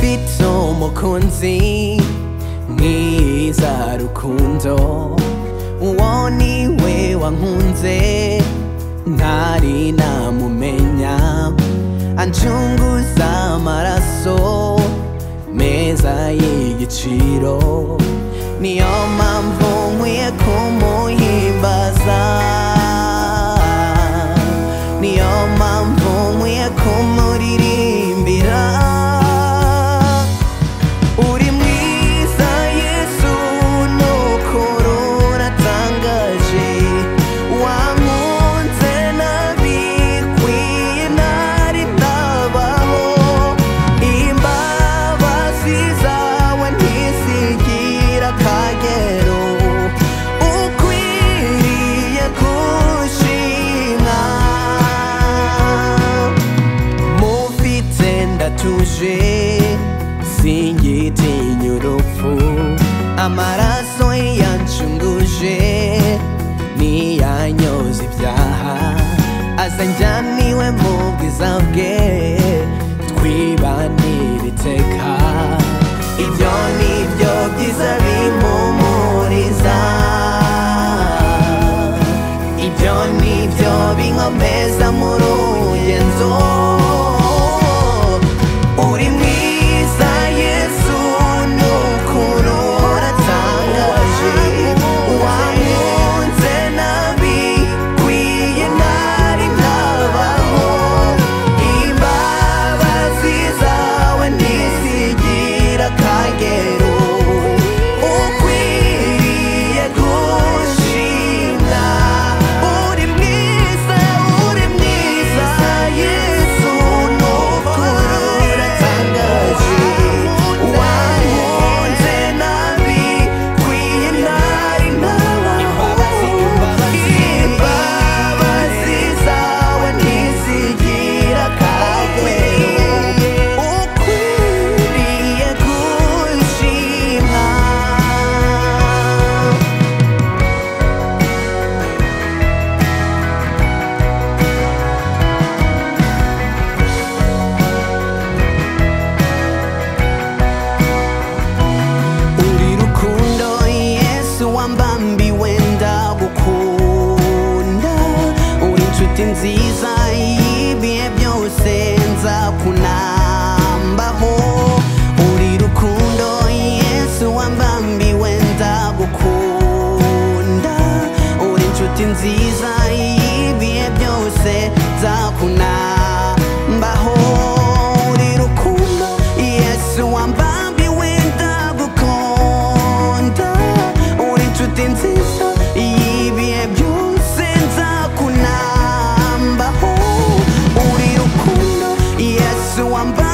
人もkunzi niza rukundo uwo niwe wankunze ntari namumenya anjunguza amaraso meza y'igiciro niyo mpamvu nkwiye kumuhimbaza niyo mpamvu nkwiye kumuririmbira uri mwiza yesu nuko ruratangaje wankunze nabikwiye ntari ndabaho imbabazi zawe ntizigira akagero ukwiriye gushimwa mufite ndatuje singitinya urupfu amaraso yanshunguje niyanyoza ibyaha aza njyaniwe mu bwiza bwe twibanira iteka ibyo ni byo byiza bimpumuriza ibyo ni byo binkomeza mu ruyenzo uri mwiza yesu n'ukuri uratangaje wankunze nabikwiye ntari ndabaho imbabazi zawe ntizigira akagero ukwiriye gushimwa uri mwiza uri mwiza yesu n'ukuri uratangaje wankunze nabikwiye ntari ndabaho imbabazi zawe ntizigira akagero ukwiriye gushimwa uri rukundo yesu wambambiwe ndagukunda uri inshuti nziza y'ibihe byose nzakunambaho uri rukundo yesu wambambiwe ndagukunda uri inshuti nziza y'ibihe byose nzakunambaho uri rukundo yesu wambambiwe ndagukunda uri inshuti nziza y'ibihe byose nzakunambaho uri rukundo yesu wamba